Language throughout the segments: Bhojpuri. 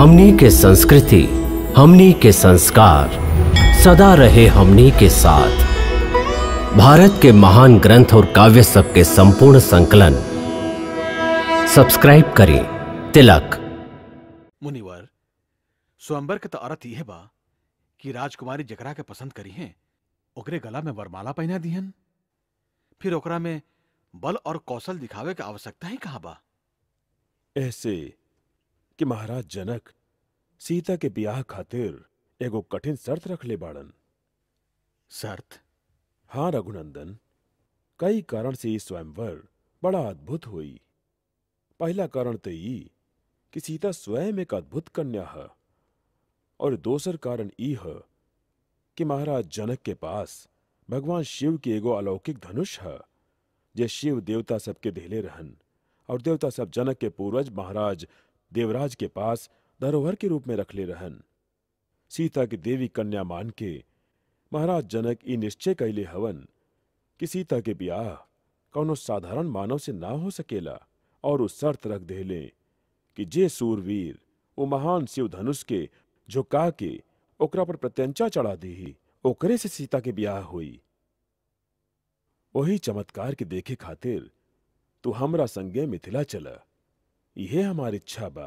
हमनी के संस्कृति हमनी के संस्कार सदा रहे हमनी के साथ भारत के महान ग्रंथ और काव्य सब के संपूर्ण संकलन सब्सक्राइब करें तिलक मुनिवर स्वयंवर के तो अर्थ यह बा कि राजकुमारी जकरा के पसंद करी हैं ओकरे गला में वरमाला पहना दिहन फिर ओकरा में बल और कौशल दिखावे के आवश्यकता ही कहा बा ऐसे कि महाराज जनक सीता के ब्याह खातिर एगो कठिन शर्त रख ले बाड़न शर्त हाँ रघुनंदन कई कारण से ई स्वयंवर बड़ा अद्भुत हुई पहला कारण तो ई कि सीता स्वयं एक अद्भुत कन्या है और दोसर कारण ई है कि महाराज जनक के पास भगवान शिव की एगो अलौकिक धनुष है जे शिव देवता सबके देले रहन और देवता सब जनक के पूर्वज महाराज देवराज के पास धरोहर के रूप में रखले रहन सीता की देवी कन्या मान के महाराज जनक ई निश्चय कैले हवन कि सीता के ब्याह कौनो साधारण मानव से ना हो सकेला और उस शर्त रख देले कि जे सूरवीर वो महान शिव धनुष के झुका के ओकरा पर प्रत्यंचा चढ़ा दी ओकरे से सीता के ब्याह हुई वही चमत्कार के देखे खातिर तू हमरा संगे मिथिला चला इहे हमारी इच्छा बा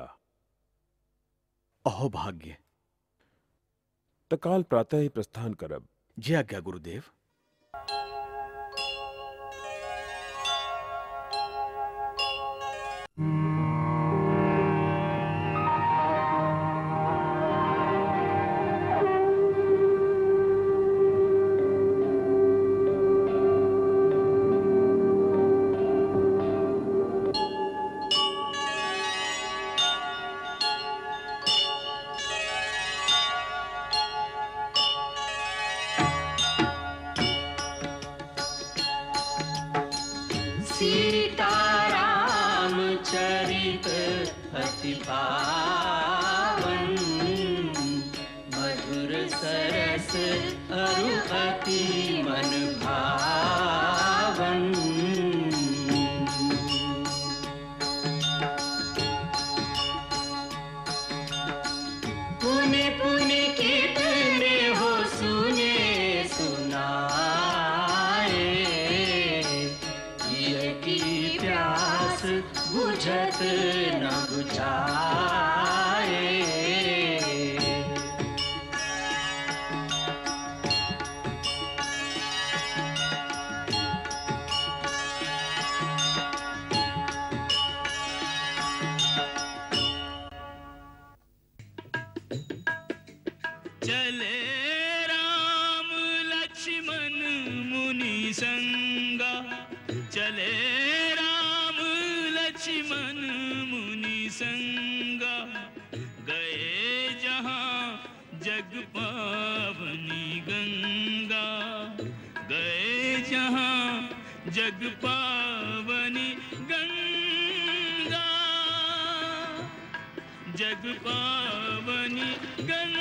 अहो भाग्य त काल प्रातः ही प्रस्थान करब जय आज्ञा गुरुदेव सीताराम चरित अति पावन मधुर सरस अरु अति मन भावन पुने पुने कितने हो सुने सुनाए ये की प्यास बुझत न बुझाए चले राम लक्ष्मण मुनि संगा चले राम लक्ष्मण मुनि संगा गए जहाँ जग पावनी गंगा गए जहाँ जग पावनी गंगा जग पावनी गंगा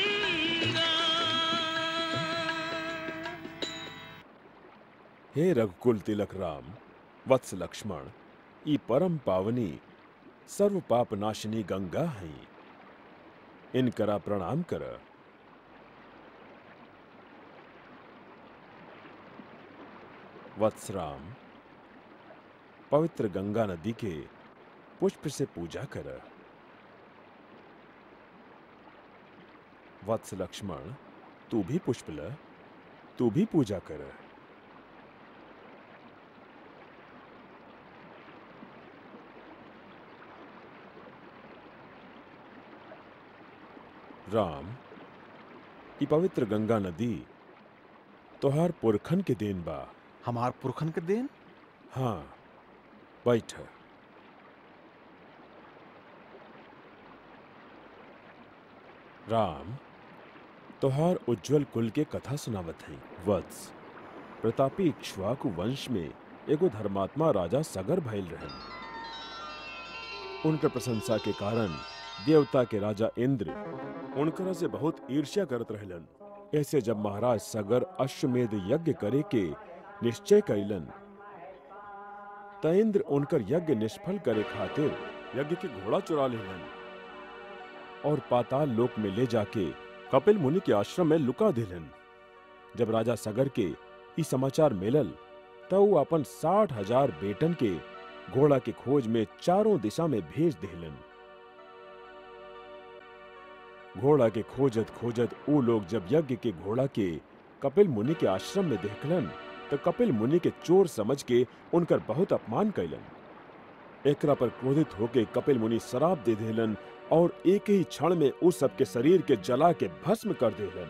हे रघुकुल तिलक राम वत्स लक्ष्मण ई परम पावनी सर्व पाप नाशिनी गंगा हैं इनकरा प्रणाम कर वत्स राम पवित्र गंगा नदी के पुष्प से पूजा कर वत्स लक्ष्मण तू भी पुष्प ल तू भी पूजा कर राम ई पवित्र गंगा नदी तोहार पुरखन के देन बा हमार पुरखन के देन हाँ बैठ राम तोहार उज्जवल कुल के कथा सुनावत हैं वत्स प्रतापी इक्ष्वाकु वंश में एगो धर्मात्मा राजा सगर भइल रहन उनकर प्रशंसा के कारण देवता के राजा इंद्र उनकरा से बहुत ईर्ष्या करत रहलन ऐसे जब महाराज सगर अश्वमेध यज्ञ करे के निश्चय कैलन त इंद्र उनकर यज्ञ निष्फल करे खातिर यज्ञ के घोड़ा चुरा लेलन और पाताल लोक में ले जाके कपिल मुनि के आश्रम में लुका दिलन जब राजा सगर के ई समाचार मिलल तो वो अपन साठ हजार बेटन के घोड़ा के खोज में चारों दिशा में भेज दिलन घोड़ा के खोजत खोजत वो लोग जब यज्ञ के घोड़ा के कपिल मुनि के आश्रम में देखलन तो कपिल मुनि के चोर समझ के उनकर बहुत अपमान कैलन एकरा पर क्रोधित होके कपिल मुनि शराब दे देलन और एक ही क्षण में उस सबके शरीर के जला के भस्म कर देलन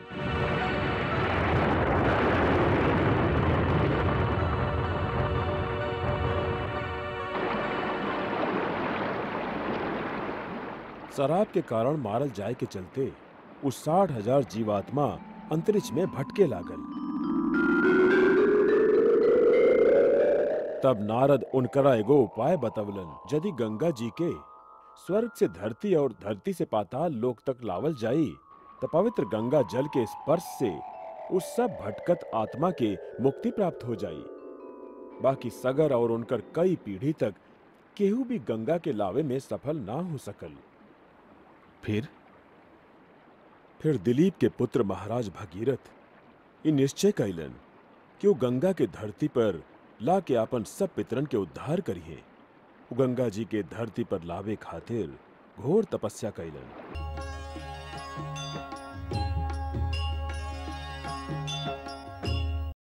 शराब के कारण मारल जाए के चलते उस साठ हजार जीवात्मा अंतरिक्ष में भटके लागल तब नारद उनकरा एगो उपाय बतवलन यदि गंगा जी के स्वर्ग से धरती और धरती से पाताल लोक तक लावल जाई तो पवित्र गंगा जल के स्पर्श से उस सब भटकत आत्मा के मुक्ति प्राप्त हो जाई बाकी सगर और उनकर कई पीढ़ी तक केहू भी गंगा के लावे में सफल ना हो सकल फिर फिर दिलीप के पुत्र महाराज भगीरथ ये निश्चय कैलन कि वो गंगा के धरती पर ला के अपन सब पितरन के उद्धार करिए वो गंगा जी के धरती पर लावे खातिर घोर तपस्या कैलन